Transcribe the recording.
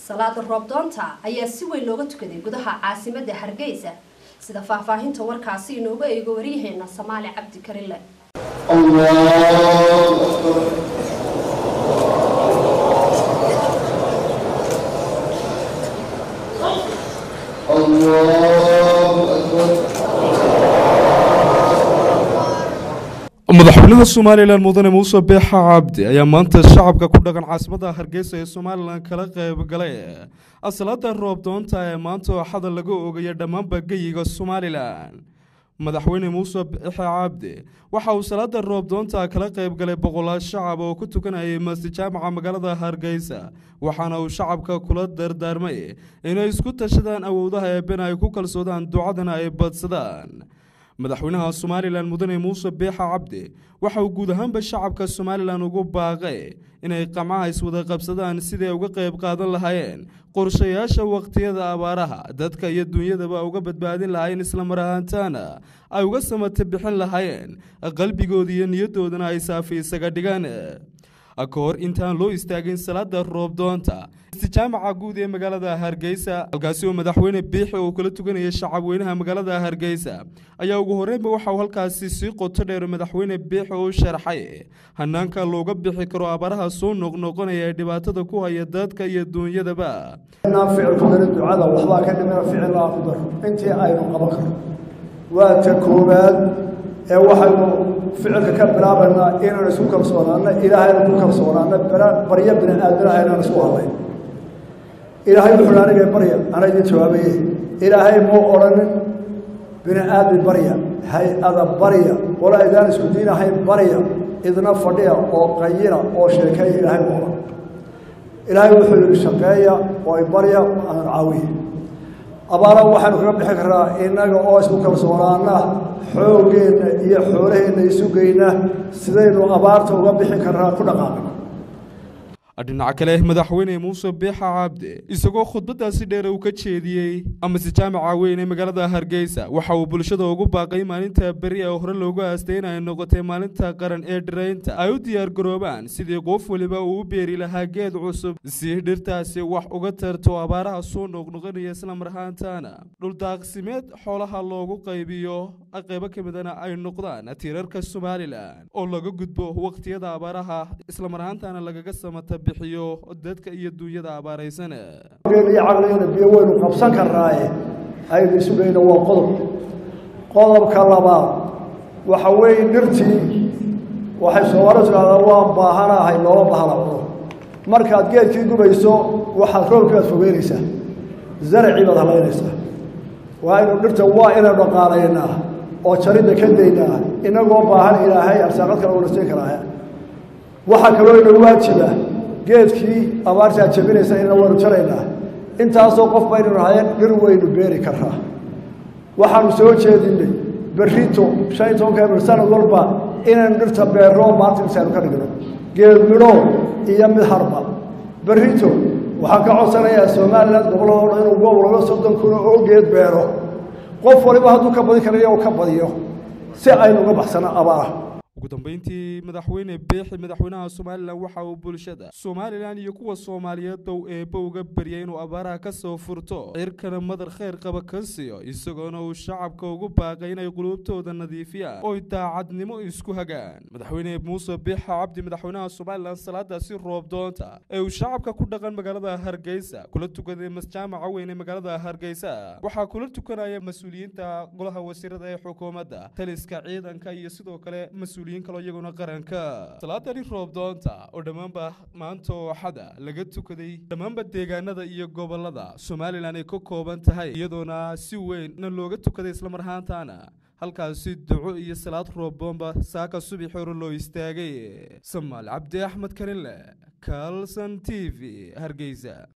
salaada roobdoonta ayaa si weyn looga tukaday gudaha caasimadda hargeysa sida faahfaahinta warkaasi inooga eego waryaheena samaali cabdi karile madaxweynaha somalilan mudane muuse beexa cabdi ayaa maanta shacabka ku dhaqan caasimadda hargeysa ee somalilan kala qayb galay asalaada roobdoonta ee maanta ooxada laga oogaya dhammaanba geyiga somalilan madaxweyne muuse beexe cabdi waxa uu salaada roobdoonta kala qayb galay boqolaal shacab oo ku tukanayay masjid jaamaca magaalada hargeysa waxaana uu shacabka kula dardaarmay inay isku tashadaan awoodaha eebena ay ku kalsoodaan ducadana ay badsadaan madaxweynaha somalilan mudane muuse beexa cabdi waxa uu guud ahaanba shacabka somalilan ugu baaqay inay qamcaha iswada qabsadaan siday uga qayb qaadan lahaayeen qorshayaasha waqtiyada abaaraha dadka iyo dunyadaba uga badbaadin lahaayeen islamar ahaantaana ay uga samata bixin lahaayeen qalbigooda iyo niyadoodana ay saafi isaga dhigaan ka hor intaan loo istaagin salaada roobdoonta istijaamaca guud ee magaalada hargeysa halkaasi oo madaxweyne biixi uu kala tukanaya shacabweynaha magaalada hargeysa ayaa ugu horreynba waxa uu halkaasi sii qoto dheer madaxweyne biixi u sharxay hanaanka looga bixi karo abaaraha soo noqnoqonaya ee dhibaatada ku haya dadka iyo duunyadaba ficil ku darin ducada waxbaa ka dhimina ficil laa ku daro intii aynu qaban karno waa ta koowaad ee waxaynu ficilka ka bilaabaynaa inaan isku kalsoonaano ilaahayna ku kalsoonaano baryo bini aadanaha inaan isku hadlayn ilaahay wuxuuhi aniga barya ana idin jawaabaye ilaahay muu odhanin bini aadmi barya hay-ada barya wala idaan isku diinahayn barya idna fadhiya oo qayina oo sheekeeya ilaahay mu odhan ilaahay wuxuu yihi shaqeeya oo barya aan caawiye abaara waxaynu kaga bixi karnaa innaga oo isku kalsoonaana xoogeenna iyo xoolaheenna isugeyna sidaynu abaarta uga bixin karnaa ku dhaqaaqna dhinaca kale madaxweyne muuse beexa cabdi isagoo khudbadaasi dheer uu ka jeediyey amase jaamaca weyn ee magaalada hargeysa waxa uu bulshada ugu baaqay maalinta beri ee hore loogu aastay in ay noqotay maalinta qaran ee dhiraynta ay u diyaargaroobaan sidii qof weliba uu u beeri lahaa geed cusub si dhirtaasi wax uga tarto abaaraha soo noqnoqonaya islamar ahaantaana dhuldaaqsimeed xoolaha loogu qaybiyo qaybo ka midana ay noqdaan tiirarka somalilan oo laga gudbo waqtiyada abaaraha islamar ahaantaana lagaga samata bixiyo dadka iyo duunyada abaaraysan iyo caqligana biyo waynu qabsan karnaaye aynu isugeyna waa qodob qodobka labaad waxa weeye dhirtii waxay soomaali tidhahdaa waan baahanahay loola bahana cuno markaad geedkii gubayso waxaad roobkii aad fogeynaysaa zaracii baad halaynaysaa waa inu dhirta waa inaynu dhaqaalaynaa oo jaridda ka daynaa inagoo baahan ilaahay arsaaqad kale una siin karaa waxaa kaloo ina waajiba geedkii abaartaa jabinaysa inna waynu jaraynaa intaasoo qof baynu nahayen dhir waynu beeri karraa waxaanu soo jeedinay berrito shan iyo tobanka ebril sanad walba inaynu dhirta beerro maanta intaaynu ka dhigno geed midho iyo mid harba berrito waxaan ka codsanayaa somalilan gobolladoo dhan inuu goob laga soddon kuna oo geed beero qof waliba hadduu ka badin karayo u ka badiyo si aynu uga baxsano abaara ugu dambeyntii madaxweyne beexi madaxweynaha somalilan waxa uu bulshada somalilan iyo kuwa soomaaliyeed dow eebba uga baryay inuu abaaraha ka soo furto cirkana madar khayr qaba ka siiyo isagoona uu shacabka ugu baaqay inay quluubtooda nadiifiyaan oy daacadnimo isku hagaan madaxweyne muuse beexa cabdi madaxweynaha somalilan salaadaasi roobdoonta ee uu shacabka ku dhaqan magaalada hargeysa kula tukaday masjaamaca weyn ee magaalada hargeysa waxaa kula tukanaya mas-uuliyiinta golaha wasiirada ee xukuumadda taliska ciidanka iyo sidoo kale mas kaloo iyaguna qaranka salaadani roobdoonta oo dhammaanba maanta ooxada laga tukaday dhammaanba deegaanada iyo gobolada somalilan ay ka kooban tahay iyadoona si weynna looga tukaday islamar ahaantaana halkaasi duco iyo salaad roobdoonba saaka subax hore loo istaagay samaal cabdi axmed karinle kalson t v hargeysa